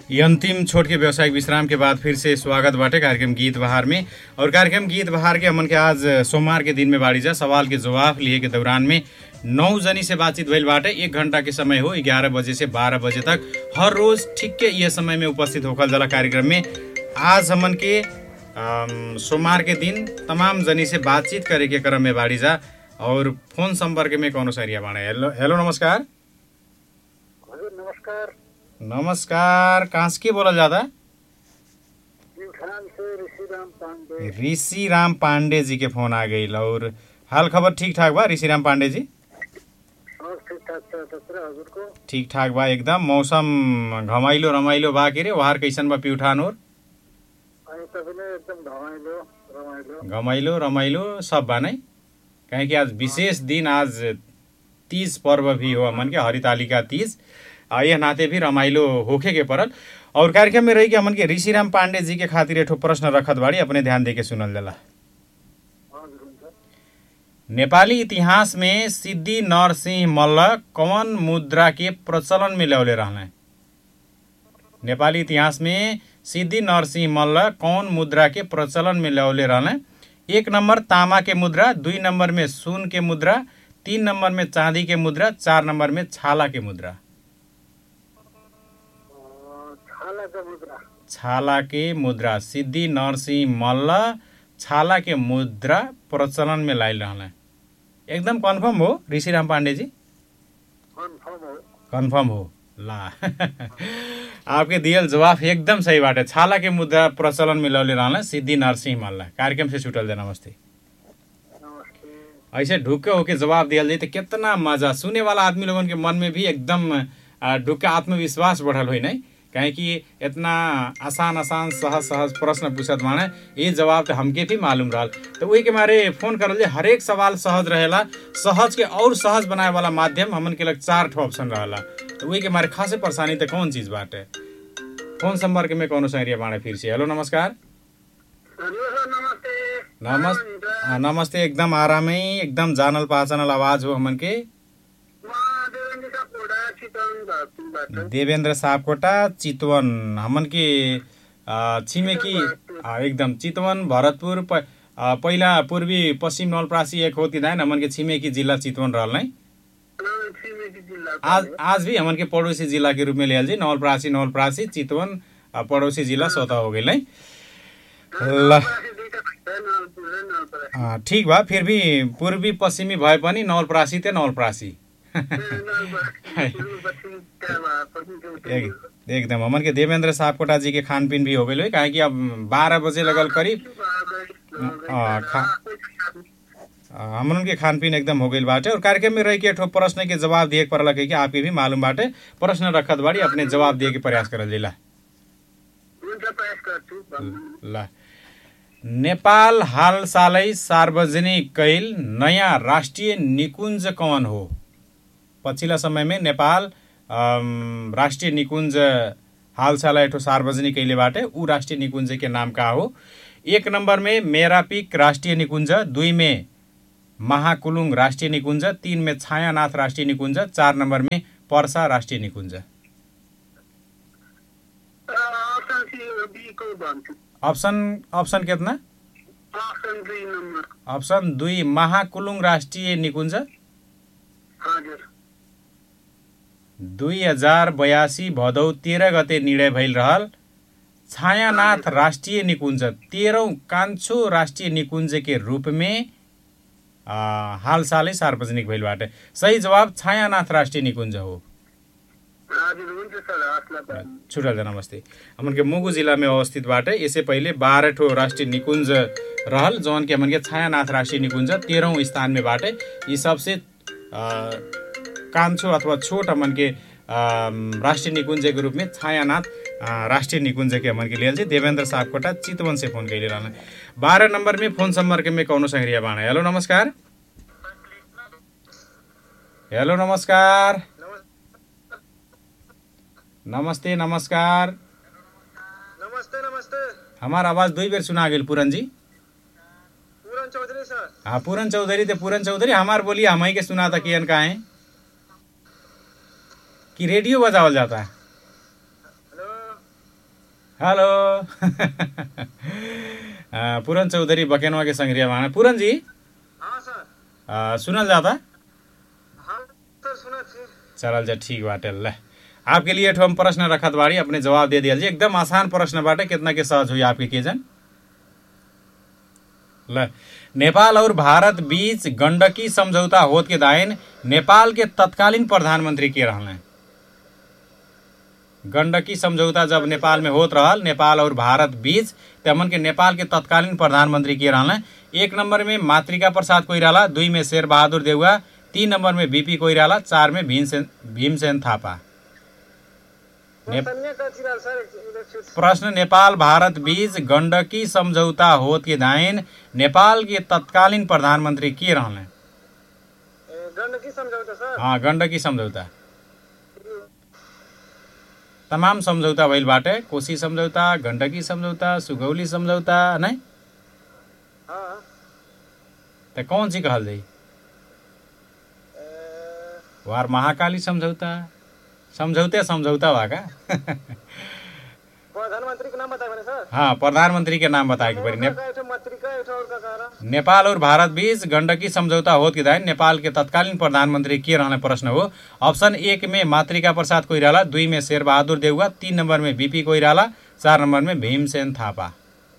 ये अंतिम छोट के व्यवसायिक विश्राम के बाद फिर से स्वागत बाटे कार्यक्रम गीत बहार में और कार्यक्रम गीत बहार के हमन के आज सोमवार के दिन में बाड़ी जा सवाल के जवाब लिए के दौरान में नौ जनी से बातचीत भइल बाटे एक घंटा के समय हो ग्यारह बजे से बारह बजे तक हर रोज ठीक के ये समय में उपस्थित होखल जाला कार्यक्रम में आज हमन के अम, सोमवार के दिन तमाम जनी से बातचीत करे के क्रम में बाड़ी जा और फोन संपर्क में कौनो सरिया बाणे हेलो हेलो नमस्कार हजुर नमस्कार नमस्कार कहाँ से के बोलल जाता प्युठान से ऋषिराम पाण्डे ऋषि राम पांडे जी के फोन आ गई और हाल खबर ठीक ठाक बा ऋषि राम पांडे जी और ठिक ठाक छ तत्र हजुरको ठीक ठाक बा एकदम मौसम घमाइलो रमाइलो बा के रे वहार कैसन बा प्युठान और अनि तपाईँले एकदम रमाइलो रमाइलो घमाइलो रमाइलो सब बा नै काहे कि आज विशेष दिन आज तीज पर्व भी हो हमन के हरितालिका तीज आ, यह नाते भी रमाइलो होखे के परल और कार्यक्रम में रही के हमन के ऋषिराम पांडे जी के खातिर एठो प्रश्न रखत बाड़ी अपने ध्यान दे के सुनल जाला हजुर हुन्छ नेपाली इतिहास में सिद्धि नरसिंह मल्ल कौन मुद्रा के प्रचलन में ल्याउले रहने नेपाली इतिहास में सिद्धि नरसिंह मल्ल कौन मुद्रा के प्रचलन में ल्याउले रहने एक नंबर तामा के मुद्रा दुई नंबर में सुन के मुद्रा तीन नंबर में चांदी के मुद्रा चार नंबर में छाला के मुद्रा अँ, छालाको मुद्रा छाला के मुद्रा सिद्धि नरसिंह मल्ल छाला के मुद्रा प्रचलन में लाइल रहने एकदम कन्फर्म हो ऋषिराम पांडे जी कन्फर्म हो कन्फर्म हो ला आपके दियल जवाफ एकदम सही बाटे छाला के मुद्रा प्रचलन में लौले रहना सिद्धि नरसिंह मल्ल कार्यक्रम से छुटल दे नमस्ते नमस्ते ऐसे ढुक्के होके जवाब दियल जाए तो कितना मजा सुने वाला आदमी लोगन के मन में भी एकदम आ, ढुक्के आत्मविश्वास बढ़ल हुई नहीं काहे कि इतना आसान आसान सहज सहज प्रश्न पूछत माने ये जवाब तो हमके भी मालूम रहल तो वही के मारे फोन करल जे हरेक सवाल सहज रहेला सहज के और सहज बनाए वाला माध्यम हमन के लग चार ठो ऑप्शन रहेला तो वही के मारे खासे परेशानी तो कौन चीज बाटे फोन संपर्क में कौनो संग्रिया बाणे फिर से हेलो नमस्कार हजुर सर नमस्ते नमस् हुन्छ? आ, नमस्ते एकदम आरामै एकदम जानल पहचानल आवाज हो हमन के म देवेन्द्र सापकोटा चितवन भरतपुरबाट देवेन्द्र सापकोटा चितवन हमन के आ, छिमेकी आ, एकदम चितवन भरतपुर प, आ, पहिला पूर्वी पश्चिम नवलप्रासी एक होती दाइन हमन के छिमेकी जिला चितवन रहल नै अँ, छिमेकी जिल्ला आज आज भी हमन के पड़ोसी जिला के रूप में लियल जी नवलप्रासी नवलप्रासी चितवन आ, पड़ोसी जिला स्वतः हो गई ल दुईटा भाइ छ नलपुर र नलपरासी आ, ठीक बा फिर भी पूर्वी पश्चिमी भए पनि नवलप्रासी त नवलप्रासी नलपरासी पूर्व पश्चिम त्यहाँ भए पनि त्यो- एक एकदम हमन के देवेंद्र सापकोटा जी के खान पीन भी हो गई काहे कि अब बारह बजे लगल करीब अँ, खा- अ, हमन के खान पीन एकदम हो गई बाटे और कार्यक्रम में रह के ठो प्रश्न के जवाब दिए के पड़ल कि आपके भी मालूम बाटे प्रश्न रखत बाड़ी अपने जवाब दिए के प्रयास करल जिला हुन्छ प्रयास गर्छु भन्नु। ल नेपाल हाल सालै सार्वजनिक कैल नयाँ राष्ट्रिय निकुञ्ज कौन हो पछिल्ला समयमा नेपाल अम, राष्ट्रिय निकुञ्ज हाल साल एठो सार्वजनिक कैले बाटे ऊ राष्ट्रिय निकुञ्ज के नाम का हो एक नंबर में मेरापिक राष्ट्रिय निकुञ्ज दुई में महाकुलुङ राष्ट्रिय निकुञ्ज तीन में छायानाथ राष्ट्रिय निकुञ्ज चार नंबर में पर्सा राष्ट्रिय निकुञ्ज अँ, अप्सन सी बी को भन्छु अप्सन अप्सन कितना अप्सन दुई नम्बर अप्सन दुई महाकुलुङ राष्ट्रिय निकुञ्ज हजुर दुई हजार बयासी भदौ तेह्र गते निर्णय भइल रहल छायानाथ राष्ट्रिय निकुञ्ज तेह्रौँ कान्छो राष्ट्रिय निकुञ्ज के रूप में आ, हाल सालै सार्वजनिक भइल बाटे सही जवाब छायानाथ राष्ट्रिय निकुञ्ज हो हजुर हुन्छ सर हस् ल त। छुटल जा नमस्ते हमन के मुगु जिला में अवस्थित बाटे इससे पहले बारह ठो राष्ट्रीय निकुंज रहल जौन के हमन के छायानाथ राष्ट्रीय निकुंज तेरहौं स्थान में बाटे ये सबसे आ, कान्छो अथवा छोट हमन के आ, राष्ट्रिय निकुंज के रूप में छायानाथ आ, राष्ट्रिय निकुंज के हमन के लिए देवेंद्र सापकोटा चितवन से फोन कैले रहना बारह नंबर में फोन संपर्क में कौनो संग्रिया बाणा हेलो नमस्कार हेलो नमस्कार नमस्ते नमस्कार नमस्ते नमस्ते हमारा आवाज दुई बेर सुना गेल पूरन जी पूरन चौधरी सर हाँ पूरन चौधरी ते पूरन चौधरी हमार बोलिए हम ही के सुना था कियन का है कि रेडियो बजावल जाता है हेलो हेलो अ, पूरन चौधरी बकेनवा के संग्रिया माना पूरन जी हाँ सर अ, सुनल जाता हाँ सर सुना छी चलल जा ठीक बाटे ल आपके लिए एक ठो हम प्रश्न रखत बाड़ी अपने जवाब दे दिया जी एकदम आसान प्रश्न बाटे कितना के सहज हुई आपके के जन ल नेपाल और भारत बीच गंडकी समझौता होत के दायन नेपाल के तत्कालीन प्रधानमंत्री के रहले गंडकी समझौता जब नेपाल में होत रहल नेपाल और भारत बीच तमन के नेपाल के तत्कालीन प्रधानमंत्री के रहले एक नंबर में मातृका प्रसाद कोइराला दुई में शेर बहादुर देउवा तीन नंबर में बीपी कोइराला चार में भीमसेन भीमसेन थापा ने- सन्या का चिराल सर इलेक्शन प्रश्न नेपाल भारत बीच गण्डकी सम्झौता होत के दायन नेपाल के तत्कालीन प्रधानमंत्री के रहले गंडकी समझौता सर हाँ गण्डकी सम्झौता तमाम सम्झौता भइल बाटे कोशी सम्झौता गण्डकी सम्झौता सुगौली सम्झौता नै हाँ त कौन सी कहल जाइ ए, वार महाकाली सम्झौता सम्झौते सम्झौता बा का प्रधानमंत्री के नाम बताए मैंने सर हाँ प्रधानमंत्री के नाम बताए के पड़ी ने का एक ठो मातृका एक ठो और का कह रहा नेपाल और भारत बीच गण्डकी सम्झौता होत के दायन नेपाल के तत्कालीन प्रधानमंत्री के रहने प्रश्न हो ऑप्शन एक में मातृका प्रसाद कोइराला दुई में शेर बहादुर देउवा तीन नंबर में बीपी कोइराला चार नंबर में भीमसेन थापा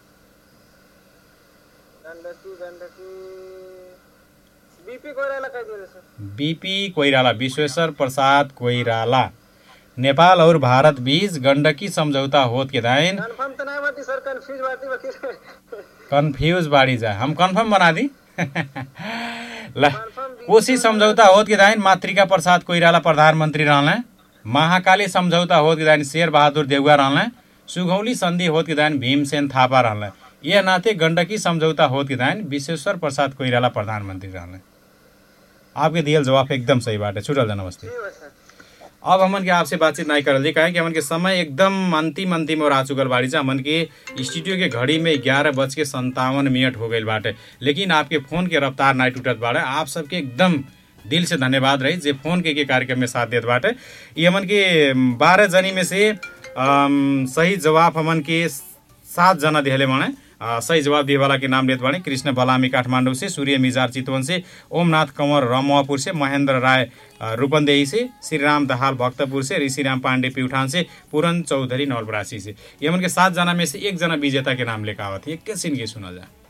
गंडकी गंडकी बीपी कोयराला कह दिए सर बीपी कोइराला विश्वेश्वर प्रसाद कोइराला नेपाल और भारत बीच गण्डकी सम्झौता होत के दायन कंफर्म तो नहीं बाटी सर कंफ्यूज बाटी वकील कन्फ्यूज बाड़ी जा हम कन्फर्म बना दी ल कंफर्म कोशी सम्झौता होत के दायन मातृका प्रसाद कोइराला प्रधानमन्त्री रहले महाकाली सम्झौता होत के दायन शेर बहादुर देउवा रहले सुगौली सन्धि होत के दायन भीमसेन थापा रहले यह नाते गण्डकी सम्झौता होत के दायन विश्वेश्वर प्रसाद कोइराला प्रधानमन्त्री रहले आपके दियल जवाब एकदम सही बाटे छुटल जा नमस्ते ठीक है सर अब हमन के आपसे बातचीत नहीं करल जी काहे कि हमन के समय एकदम अंतिम अंतिम और आ चुकल बाड़ी जा हमन के स्टूडियो के घड़ी में ग्यारह बज के संतावन मिनट हो गई बाटे लेकिन आपके फोन के रफ्तार नहीं टूटत बाटे आप सबके एकदम दिल से धन्यवाद रही जे फोन के, के कार्यक्रम में साथ देत बाटे ये हमन के बारह जनी में से अम, सही जवाब हमन के सात जना दिहले बाणे अ, सही जवाब दिए वाला के नाम लेत बाणे कृष्ण बलामी काठमाडौँ से सूर्य मिजार चितवन से ओमनाथ कंवर रमुआपुर से महेंद्र राय अ, रूपन्देही से श्रीराम दहाल भक्तपुर से ऋषिराम पांडे प्यूठान से पूरन चौधरी नवलपरासी से ये हमन के सात जना में से एक जना विजेता के नाम लेकर आवत है किस के सुनल जाए